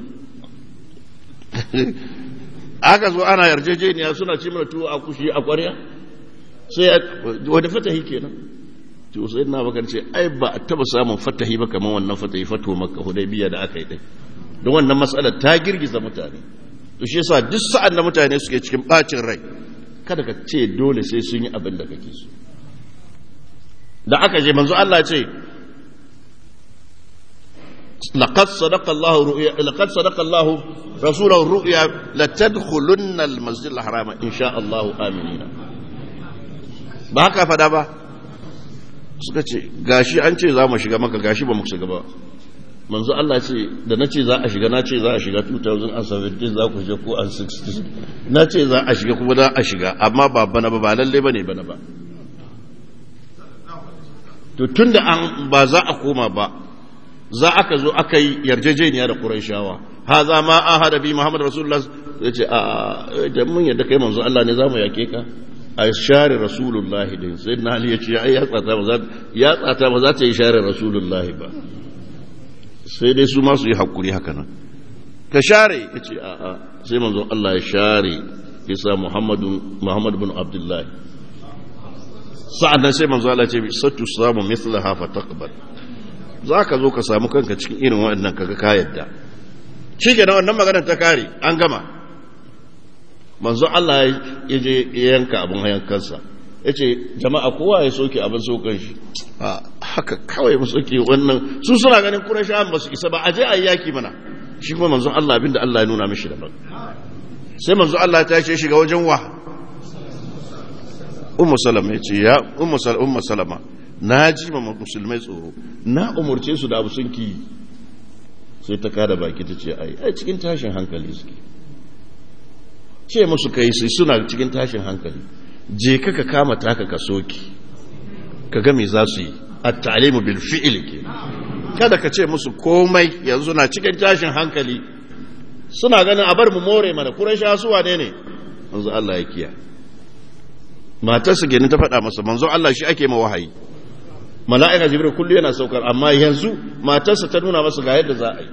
aka zo ana yarjejeniya suna ce mana tuwo a kushi a kwarya sai wani fatahi kenan to sai na bakar ce ai ba a taba samun fatahi ba kamar wannan fatahi fatu makka hudaybiya da aka yi din don wannan matsalar ta girgiza mutane to shi yasa duk sa'an da mutane suke cikin bacin rai kada ka ce dole sai sun yi abin da kake so da aka je manzo Allah ce laqad sadaqa Allah ru'ya laqad sadaqa Allah rasulahu ru'ya la tadkhulunna al-masjid al-harama insha Allah aminina ba haka fada ba suka ce gashi an ce za mu shiga maka gashi ba mu shiga ba manzo Allah ce da na ce za a shiga na ce za a shiga 2017 za ku shiga ko an 16 na ce za a shiga kuma za a shiga amma ba bana ba ba lalle ba ne bana ba to tun da an ba za a koma ba za aka zo aka yi yarjejeniya da ƙuraishawa ha za ma an hada bi muhammad rasulullah ya ce a da mun yadda kai manzo Allah ne za mu yake ka a share rasulullah din sai na ali ya ce ya tsata ba za ta yi share rasulullah ba sai dai su masu yi haƙuri haka nan ka share ya ce a'a sai manzo Allah ya share isa Muhammadu bin Abdullahi sa'ad nan sai manzo Allah ce sattu samu misla hafa takbar za ka zo ka samu kanka cikin irin waɗannan kaga ka yadda shi ke wannan maganar ta kare an gama manzo Allah ya je yanka abin yankansa ya ce jama'a kowa ya soke abin sokan shi haka kawai mu soke wannan su suna ganin kurashawan ba su isa ba a je a yaki mana shi kuma manzon Allah abinda Allah ya nuna mishi daban sai manzon Allah ta ce shiga wajen wa ummu salama ya ce ya ummu salama ummu salama na ji ma musulmai tsoro na umurce su da abu sun ki sai ta kada baki ta ce ai ai cikin tashin hankali suke ce musu kai sai suna cikin tashin hankali je ka ka kama taka ka soki ka ga me za su yi at-ta'limu bil fi'l ke kada ka ce musu komai yanzu na cikin tashin hankali suna ganin a bar mu more mana quraisha su wane ne manzo Allah ya kiya matar su gani ta faɗa masa manzo Allah shi ake ma wahayi mala'ika jibril kullu yana saukar amma yanzu matarsa ta nuna masa ga yadda za a yi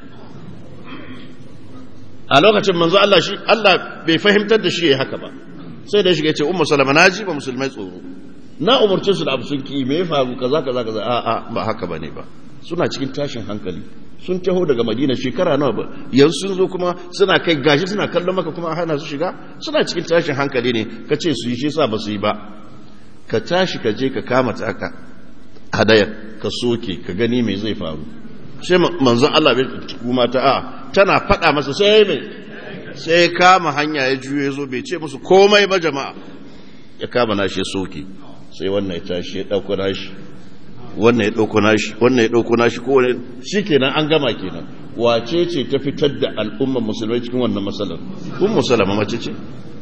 a lokacin manzo Allah shi Allah bai fahimtar da shi yayi haka ba sai da shiga ya ce ummu salama na ji ba musulmai tsoro na umarci su da abu sun ki me ya faru kaza kaza kaza a a ba haka bane ba suna cikin tashin hankali sun taho daga madina shekara nawa ba yanzu sun zo kuma suna kai gashi suna kallon maka kuma a hana su shiga suna cikin tashin hankali ne ka ce su yi shi sa ba su yi ba ka tashi ka je ka kama taka hadayar ka soke ka gani me zai faru sai manzon Allah bai kuma ta a tana faɗa masa sai mai sai kama hanya ya juye zo bai ce musu komai ba jama'a ya kama nashi ya soke sai wannan ya tashi ya ɗauko nashi wannan ya ɗauko nashi wannan ya ɗauko nashi ko wani shi kenan an gama kenan wace ce ta fitar da al'ummar musulmai cikin wannan matsalar kun musulama mace ce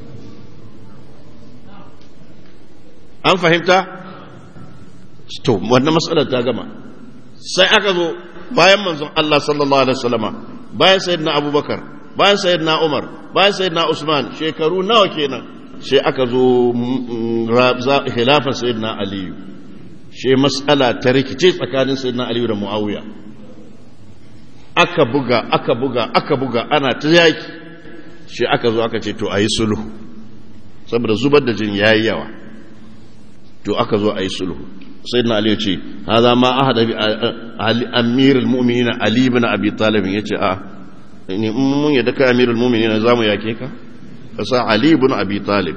an fahimta to wannan matsalar ta gama sai aka zo bayan manzon Allah sallallahu alaihi wasallama bayan sayyidina Abubakar bayan sayyidina Umar bayan sayyidina Usman shekaru nawa kenan sai aka zo khilafar sayyidina Aliyu shi matsala ta rikice tsakanin sayyidina Aliyu da Muawiya aka buga aka buga aka buga ana ta yaki shi aka zo aka ce to ayi sulhu saboda zubar da jin yayi yawa to aka zo ayi sulhu sayyidina Ali ce hadha ma ahada bi amirul mu'minin Ali ibn Abi Talib yace a ne mun yadda kai amirul mu'minin za mu yake ka ka sa ali ibn abi talib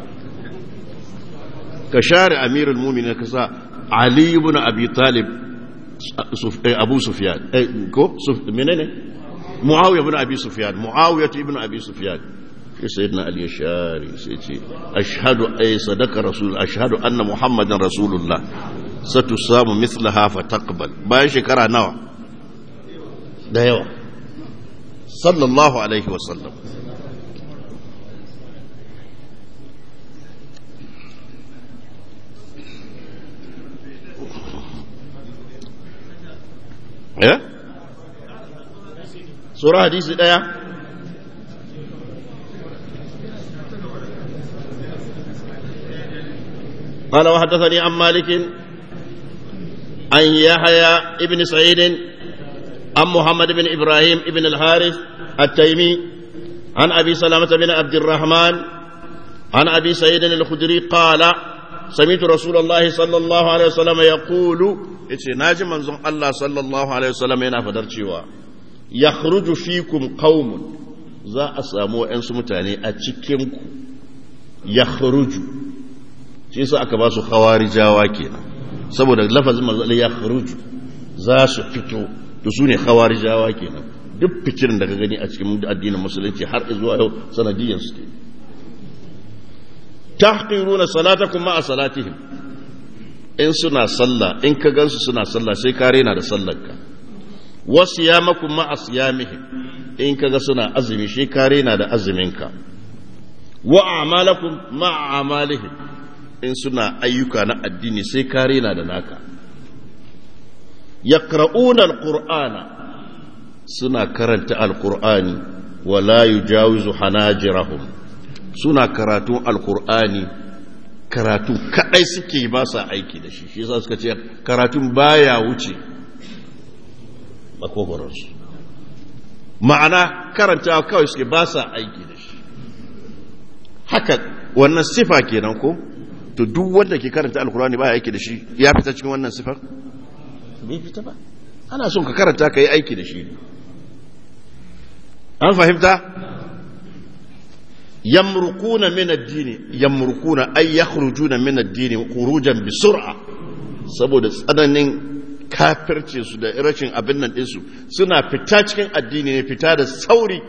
ka share amirul mu'minin ka sa ali ibn abi talib abu sufyan ko menene muawiya ibn abi sufyan muawiya ibn abi sufyan sai sayyidina ali ya share sai ce ashhadu ay sadaka rasul ashhadu anna muhammadan rasulullah satusamu mithlaha fa taqbal bayan shekara nawa da yawa sallallahu alaihi wa sallam eh sura hadisi daya قال وحدثني عن مالك عن يحيى ابن سعيد عن محمد بن ابراهيم ابن الحارث التيمي عن ابي سلامه بن عبد الرحمن عن ابي سعيد الخدري قال سمعت رسول الله صلى الله عليه وسلم يقول yace naji manzon Allah sallallahu alaihi wasallam yana fadar cewa yakhruju fikum qaumun za a samu wayansu mutane a cikin ku yakhruju shi yasa aka ba su khawarijawa kenan saboda lafazin manzo ya kharuju za su fito to su ne khawarijawa kenan duk fikirin da ka gani a cikin addinin musulunci har zuwa yau sanadiyan su tahqiruna salatakum ma'a salatihim in suna sallah in ka gansu suna sallah sai ka rena da sallarka wasiyamakum ma'a siyamihim in ka ga suna azumi sai ka rena da azuminka wa a'malakum ma'a amalihim in suna ayyuka na addini sai kare na da naka yaqra'una alqur'ana suna karanta alqur'ani wala yujawizu hanajirahum suna karatun alqur'ani karatu kadai suke ba sa aiki da shi shi yasa suka ce karatun baya wuce makogoransu ma'ana karanta kawai suke ba sa aiki da shi haka wannan sifa kenan ko to duk wanda ke karanta alkurani ba aiki da shi ya fita cikin wannan sifar bai fita ba ana son ka karanta ka yi aiki da shi an fahimta yamrukuna min ad-dini yamrukuna ay yakhrujuna min ad-dini khurujan bi sur'a saboda tsananin kafirce su da rashin abin nan ɗinsu suna fita cikin addini ne fita da sauri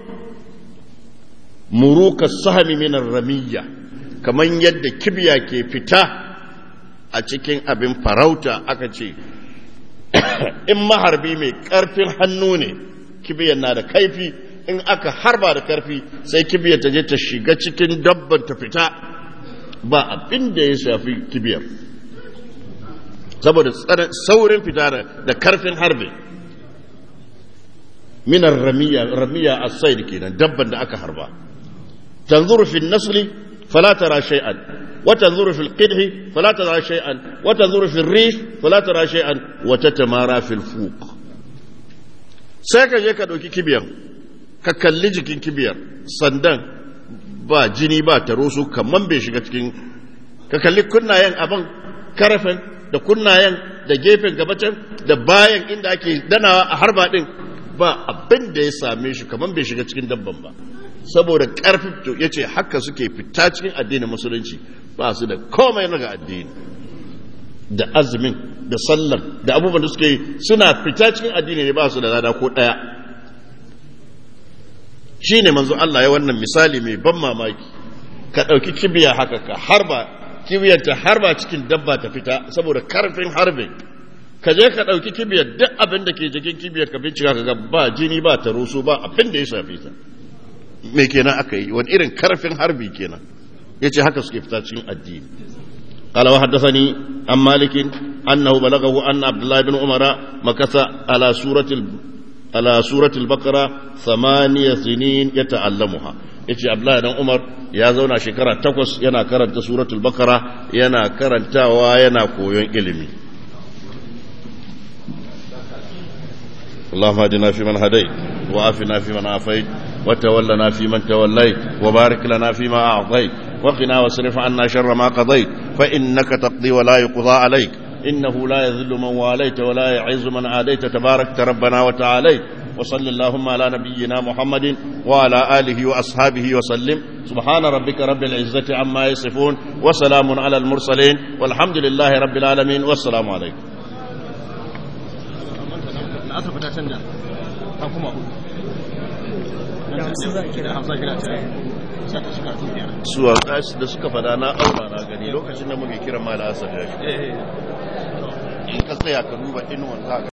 muruka sahami min ramiyya kamar yadda kibiya ke fita a cikin abin farauta aka ce in maharbi mai karfin hannu ne kibiyar na da kaifi in aka harba da karfi sai kibiyar ta je ta shiga cikin dabban ta fita ba abin da ya shafi kibiyar saboda saurin fita da karfin harbe minar ramiya ramiya a said kenan dabban da aka harba tanzuru fi nasli فلا ترى شيئا وتنظر في القدح فلا ترى شيئا وتنظر في الريش فلا ترى شيئا وتتمارى في الفوق sai ka je ka ɗauki kibiyar ka kalli jikin kibiyar sandan ba jini ba taro su kamar bai shiga cikin ka kalli kunnayen abin karafin da kunnayen da gefen gabacin da bayan inda ake danawa a harba ɗin ba abin da ya same shi kamar bai shiga cikin dabban ba saboda ƙarfi ya ce haka suke fita cikin addinin musulunci ba su da komai na ga addini da azumin da sallar da abubuwan da suke yi suna fita cikin addini ne ba su da lada ko ɗaya shi ne manzo Allah ya wannan misali mai ban mamaki ka ɗauki kibiya haka ka harba kibiyar harba cikin dabba ta fita saboda karfin harbe ka je ka ɗauki kibiyar duk abin da ke jikin kibiyar ka bincika ka ga ba jini ba ta rusu ba abin da ya shafe ta me kenan aka yi wani irin karfin harbi kenan ya ce haka suke fita cikin addini قال وحدثني عن مالك أنه بلغه أن عبد الله بن عمر مكث على سورة ال... على سورة البقرة ثمانية سنين يتعلمها yace Abdullahi dan Umar ya zauna shekara takwas yana karanta suratul Baqara yana karantawa yana koyon ilimi اللهم اهدنا فيمن هديت وعافنا فيمن عافيت وتولنا فيمن توليت وبارك لنا فيما أعطيت وقنا واصرف عنا شر ما قضيت فإنك تقضي ولا يقضى عليك إنه لا يذل من واليت ولا يعز من عاديت تبارك ربنا وتعاليت وصل اللهم على نبينا محمد وعلى آله وأصحابه وسلم سبحان ربك رب العزة عما يصفون وسلام على المرسلين والحمد لله رب العالمين والسلام عليكم suwa da suka fada na aura na gani lokacin da muke kira mala asar ya in ka tsaya ka duba inuwan za